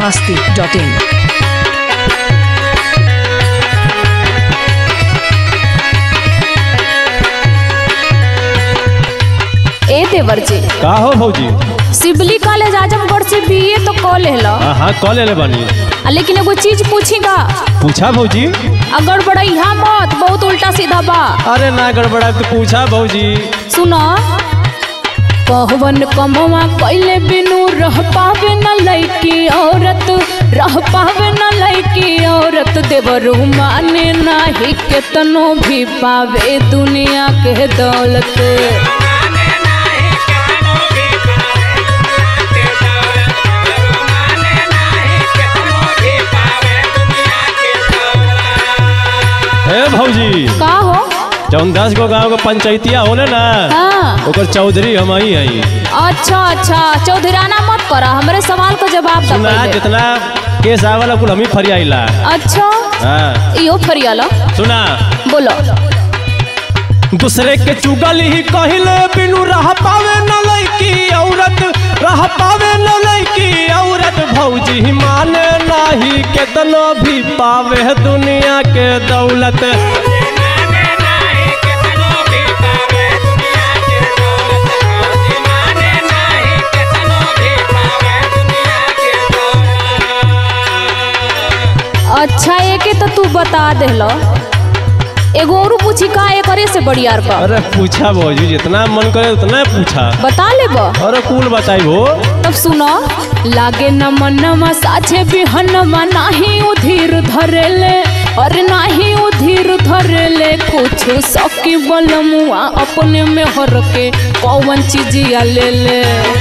masti.in. ए देवर जी का हो भौजी सिबली कॉलेज आजमगढ़ से बीए तो कॉल लेला हाँ हाँ कॉल ले बानी आ, लेकिन एगो चीज पूछीगा पूछा भौजी अगर बड़ैया मत बहुत उल्टा सीधा बा अरे ना गड़बड़ा तो पूछा भौजी सुनो कहवन कमवा कैले बिनु रह पावे न लैकी औरत रह पावे न लैकी औरत देवरू माने नाही केतनो भी पावे दुनिया के दौलत हे भौजी का हो जौन दस गो गाँव के पंचायतिया होले ना हाँ ओकर चौधरी हम ही हई अच्छा अच्छा चौधराना मत करा हमरे सवाल का जवाब दे सुना पहिले। जितना केस आवला कुल हम ही फरियाइला अच्छा हाँ इहो फरियाला सुना बोलो दूसरे के चुगल ही कहिले बिनु रह पावे न लैकी औरत रह पावे न लैकी औरत भौजी ही माने नाही केतनो भी पावे दुनिया के दौलत अच्छा एके तो तू बता देलो एगो और पूछी का एकरे से बड़ियार का अरे पूछा भौजी जितना मन करे उतना पूछा बता लेब अरे कुल बताई हो तब सुनो लागे न मनवा साछे बिहनवा नाही उधीर धरेले और नाही उधीर धरेले कुछ सकी बलमुआ अपने में हर के कौन चीजिया ले ले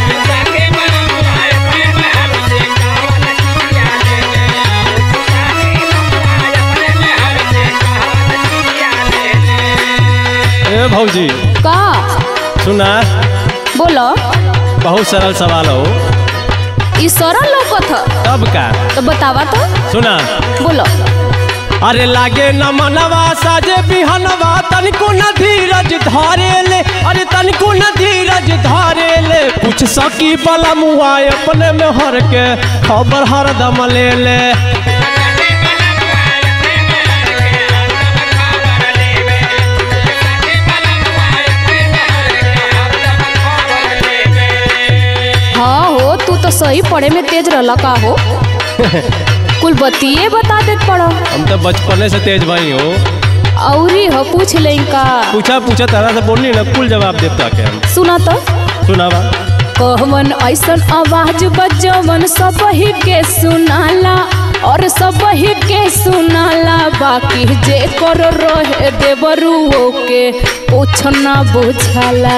ए भौजी का सुना बोलो बहुत सरल सवाल हो ई सरल लौकत ह तब का तो बतावा तो सुना बोलो अरे लागे न मनवा साजे बिहनवा तनिको न धीरज धारे ले अरे तनिको न धीरज धारे ले कुछ सकी बला मुआ अपने में हर के खबर हरदम ले ले हाँ हो तू तो सही पढ़े में तेज रहला का हो कुल बतिए बता देत पड़ो हम तो बचपने से तेज भाई हो औरी हो पूछ ले का पूछा पूछा तरह से बोलनी ना कुल जवाब देता के हम सुना तो सुनावा कहवन ऐसन आवाज बजवन सब ही के सुनाला और सब ही के सुनाला बाकी जे कर रहे देवरू के कुछ ना बुझाला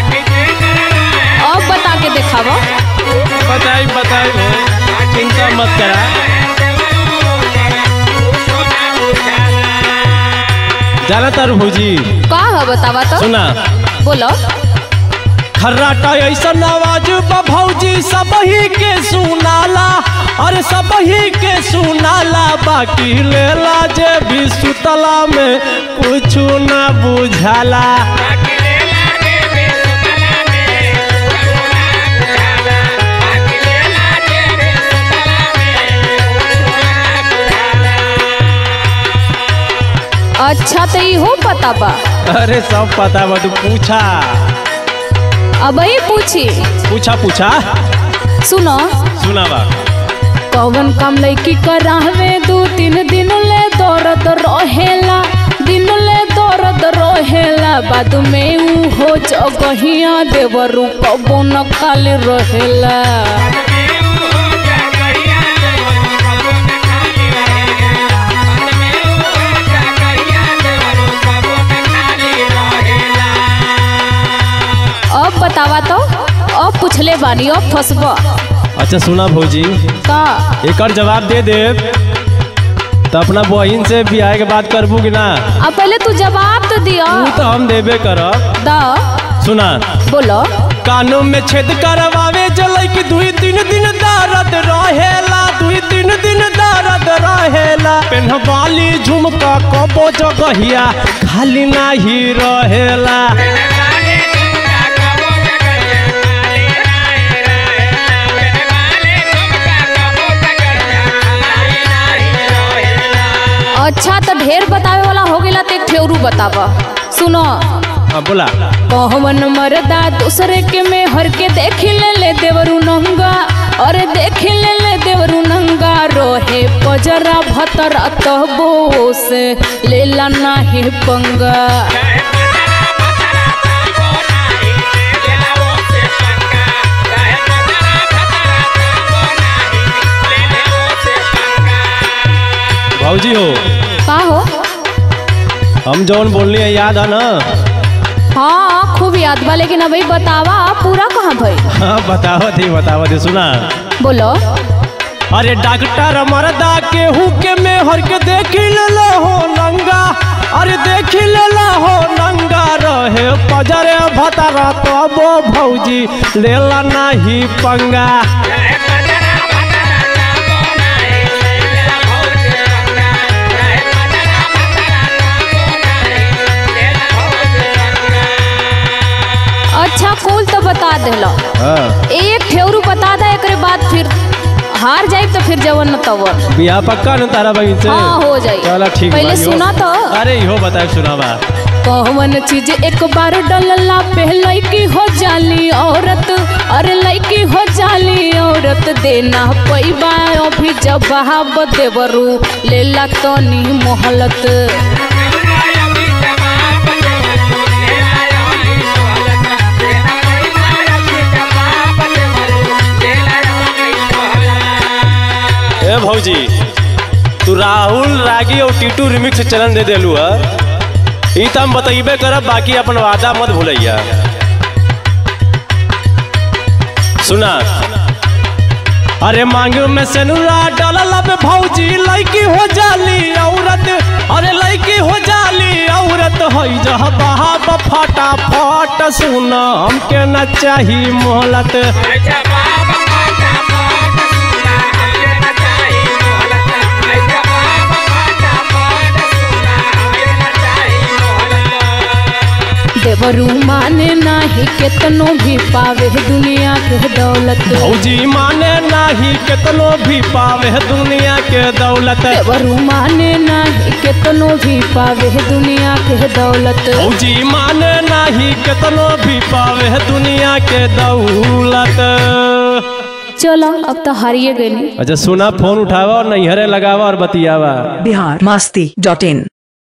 अब बता के देखावा बताई बताई हो चिंता मत करा जाना तारू भौजी का है बतावा तो सुना बोलो खर्राटा ऐसा आवाज बा भौजी सब ही के सुनाला अरे सब ही के सुनाला बाकी लेला जे भी सुतला में कुछ ना बुझाला अच्छा तो इहो पता बा अरे सब पता बा तू पूछा अब ही पूछी पूछा पूछा सुनो सुनावा कौन काम लैकी करावे दू तीन दिन ले दर्द रहेला दिन ले दर्द रहेला बाद में ऊ हो जगहिया देवरू कबो न खाली रहेला अब बतावा तो अब पूछले बानी अब फसबा अच्छा सुना भौजी का एकर जवाब दे दे तो अपना बहिन से बियाह के बात करबू कि ना अब पहले तू जवाब तो दिया तू तो हम देबे करब दा सुना बोलो कानों में छेद करवावे जलै कि दुई तीन दिन दर्द रहेला दुई तीन दिन दर्द रहेला पेन्हवाली झुमका कबो जगहिया खाली नाही रहेला ठेवरू बतावा सुनो हाँ बोला कहवन मरदा दूसरे के में हर के देख ले ले देवरू नंगा अरे देख ले ले देवरू नंगा रोहे पजरा भतरा तबो से लेला नाही पंगा भाजी हो का हो हम जौन बोलनी है याद है ना हाँ खूब याद बा लेकिन अभी बतावा पूरा कहाँ भाई हाँ बतावत ही बतावत ही सुना बोलो अरे डॉक्टर मरदा केहू के में हर के देख ले हो नंगा अरे देख ले हो नंगा रहे पजरे भतरा तबो भौजी लेला नाही पंगा अच्छा कुल तो बता देला हाँ एक ठेवरू बता दा एकरे बाद फिर हार जाए तो फिर जवन न तवन बियाह पक्का न तारा बहन से हाँ हो जाई चला ठीक पहले बा, इहो- सुना तो अरे इहो बता सुनावा कौन चीज एक बार डलला पे लड़की हो जाली औरत अरे लड़की हो जाली औरत देना पैबा अभी जवाब देवरू लेला तनी मोहलत ए भौजी तू राहुल रागी और टीटू रिमिक्स चलन दे देलू है ई तो हम बतइबे करब बाकी अपन वादा मत भूलैया सुना अरे मांग में सेनुरा डालल पे भौजी लड़की हो जाली औरत अरे लड़की हो जाली औरत हई जह बहा फटा फट सुना हमके न चाही मोहलत देवरू माने नाही केतनो भी पावे दुनिया के दौलत भौजी माने नाही केतनो भी पावे दुनिया के दौलत देवरू माने नाही केतनो भी पावे दुनिया के दौलत भौजी माने नाही केतनो भी पावे दुनिया के दौलत चलो अब तो हारिए गई अच्छा सुना फोन उठावा और नैहरे लगावा और बतियावा बिहार मस्ती डॉट इन